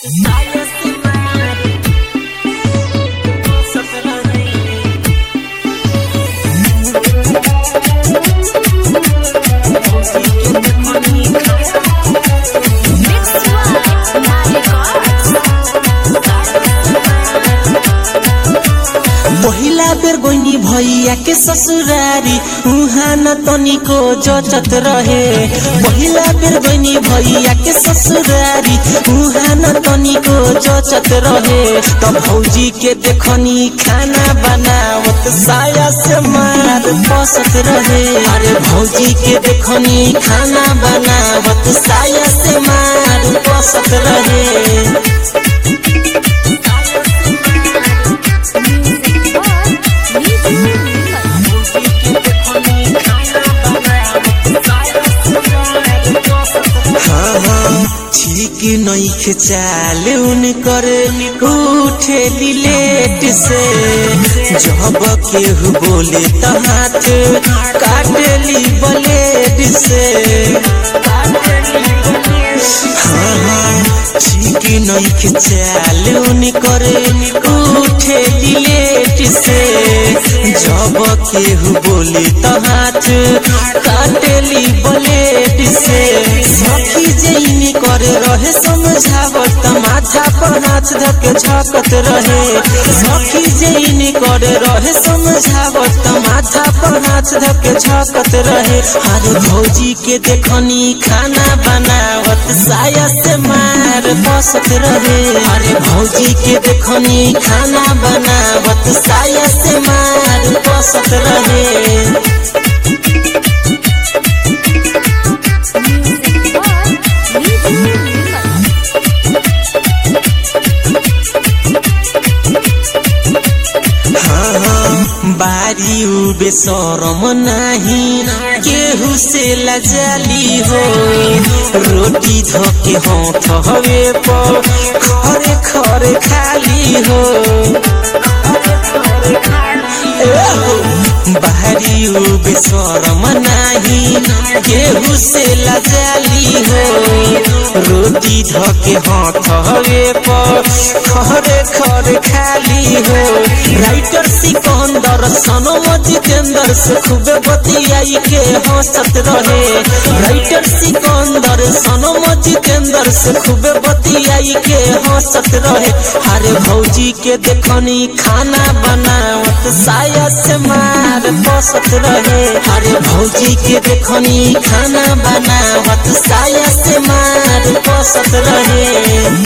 पहिला बेर गोइनी भैया के ससुरारी उहाँ न तनिको जचत रहे पहिला बेर गोइनी भैया के ससुरारी उहाँ न तनिको जचत रहे त भौजी के देखनी खाना बनावत साया से मार पसत रहे अरे भौजी के देखनी खाना बनावत साया से मार पसत रहे हाँ हाँ ठीक नईखे चाल उनकर उठे लेट से जब केहू बोले त हाथ काटली ब्लेड से हाँ हाँ ठीक नईखे चाल उनकर उठे लेट से जब केहू बोले त हाथ काटली ब्लेड से सखी जैनी करे रहे समझावत त माथा पर हाथ धके झकत रहे सखी जैनी करे रहे समझावत त माथा पर हाथ धके झकत रहे अरे भौजी के देखनी खाना बनावत साया से मार बसत रहे अरे भौजी के देखनी खाना बनावत साया से मार बसत रहे हाँ हाँ बारी उबे शरम नाही केहू से लजाली हो रोटी धोके हाथ हवे पर खरे खरे खाली हो ए हो, बाहरी उबे शरम नाही केहू से लजाली हो रोटी धोके हाथ हवे पर खरे खरे खाली हो राइटर सिकंदर सनम जितेंद्र से खूबे बतियाई के हंसत रहे राइटर सिकंदर सनम जितेंद्र से खूबे बतियाई के हंसत रहे अरे भौजी के देखनी खाना बनावत साया से मार बसत रहे अरे भौजी के देखनी खाना बनावत साया से मार बसत रहे